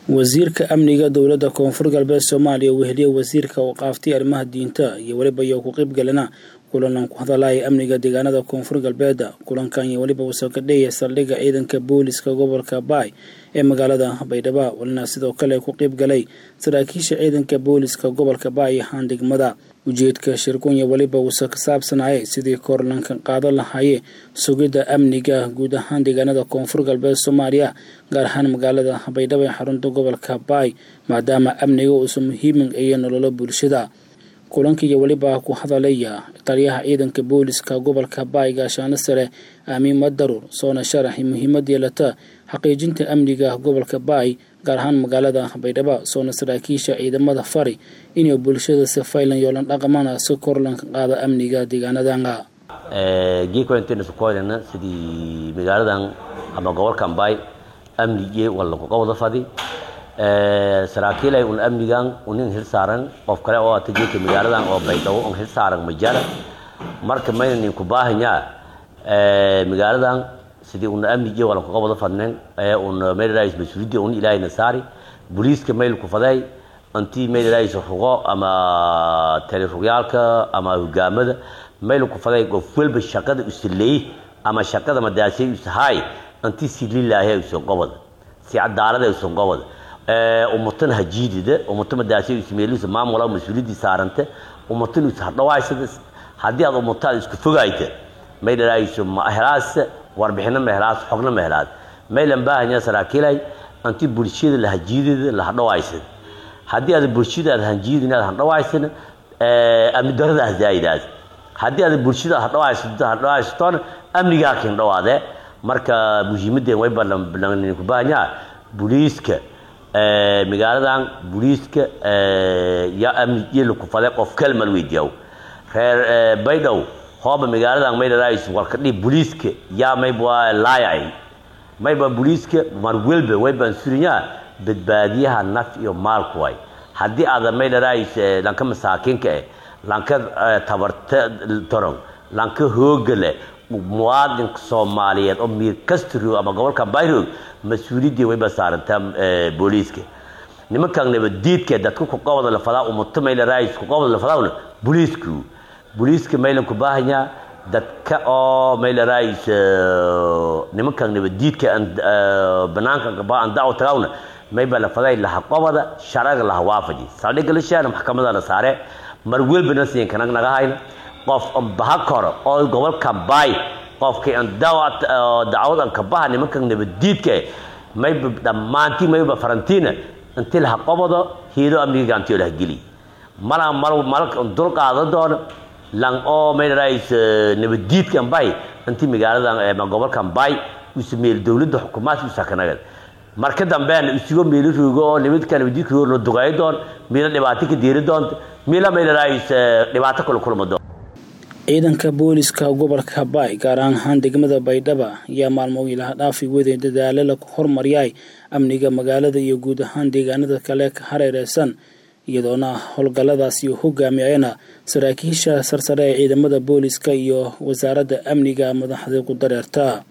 wasiirka amniga dowladda koonfur galbeed soomaaliya weheliye wasiirka oo qaaftay arrimaha diinta iyo weliba iyo ku qaybgalana kulan ku hadalaya amniga deegaanada koonfur galbeed kulankan iyo weliba wuxuu ka dheeya saldhigga ciidanka booliska gobolka baay ee magaalada baydhabo walina sidoo kale ku qayb galay saraakiisha ciidanka booliska gobolka baay ahaan degmada ujeedka shirkunya weliba wuuse ka saabsanayay sidii korlanka qaadan lahaaye sugidda amniga guud ahaan deegaanada koonfur galbeed soomaaliya gaar ahaan magaalada baydhabo ee xarunta gobolka baay maadaama amniga uusa muhiimin iyo nololo bulshada kulanka iyo weliba ku hadalaya taliyaha ciidanka booliska gobolka baay gaashaano sare aamiin madaruur soona sharaxay muhiimad yeelata xaqiijinta amniga gobolka baay gaar ahaan magaalada baydhabo soona saraakiisha ciidamada fari inay bulshada si faylan yoolan dhaqamana si korlanka qaada amniga deegaanadana geekointenaskoodana sidii magaaladan ama gobolkan baay amnigee walakuga wada fadi saraakiilay un amnigan unin hil saaran qof kale oo ata geedka magaaladan oo baydhabo un hil saaran majara marka mayna ninku baahanyaa magaaladan sidii una amnigii wala kuga wada fadneen ee un maylarais mas-uuliyadda un ilaahayna saari booliiska maylku faday intii maylarais rugo ama talirugyaalka ama hogaamada maylku faday qof walba shaqada usileey ama shaqada madaasay usahaay intii si lilaahi usan qobod si cadaalada usan qobod ummatan hajiidida ummata madaasay usmeelisa maamula mas-uuliyaddii saaranta ummatan us hadhawaysada haddii aad ummataada isku fogayta maydhalaayiso ma helaas warbixino ma helaas xogna ma helaas maylan baahanya saraakiilay intii bulshada la hajiidida la hadhawaysada haddii aad bulshada aad hajiidin aad hadhawaysana amni darada hazaayidaas haddii aad bulshada hadhawaysato hadhawaysatoona amnigaa kin dhawaade marka muhiimadeen way balan ku baahanyaa booliiska magaaladan booliiska yaa amni yela ku fade qof kalmal weydiyaw reer baydhow hooba magaaladan maydhalaais walka dhib booliiska yaa mayba laayacay mayba booliiska mar welba waybaan surinyaa badbaadiyaha naf iyo maalku way haddii aada maydhalaais lanka masaakiinka eh lanka tabarta toron lanka hooga leh muwaadinka soomaaliyeed oo miir kastro ama gobolka bayrog mas-uuliyaddii wayba saarantaa booliiska nimankan nabadiidka dadka kuqabada lafadaa umato maylarais kuqabada lafadaawna booliisku booliiska maylan ku baahanyaa dadka oo maylarais nimankan nabadiidka banaanka aan dacwo tagawna mayba lafaday laha qobada sharaga laha waafaji saldhigga la sheena maxkamada la saare mar welbana siin kanag naga hayna qof baha koro oo gobolka baay qofkii aan dacwad aan ka baha nimanka nabadiidka mayba dhammaantii mayba farantiina intii laha qobado hiido amniga gaantiyo laha geli mala mal mal dul qaada doono lang oo mayrais nabadiidkan baay intii magaaladan gobolkan baay usameel dowladda xukuumaadka usakanagad marka dambeena isugo meelo roogo oo nimadka nabadiidka la duqeey doon meelo dhibaato ka diiri doonto meelo mayrais dhibaato kala kulma doon ciidanka booliska gobolka baay gaar ahaan degmada baydhaba ayaa maalmo ilaha dhaafi waday dadaalo la hormariyay amniga magaalada iyo guud ahaan deegaanada kale ka hareereysan iyadoona howlgalladaasi hogaamiyayana saraakiisha sarsare ee ciidamada booliska iyo wasaaradda amniga madaxda ku dareerta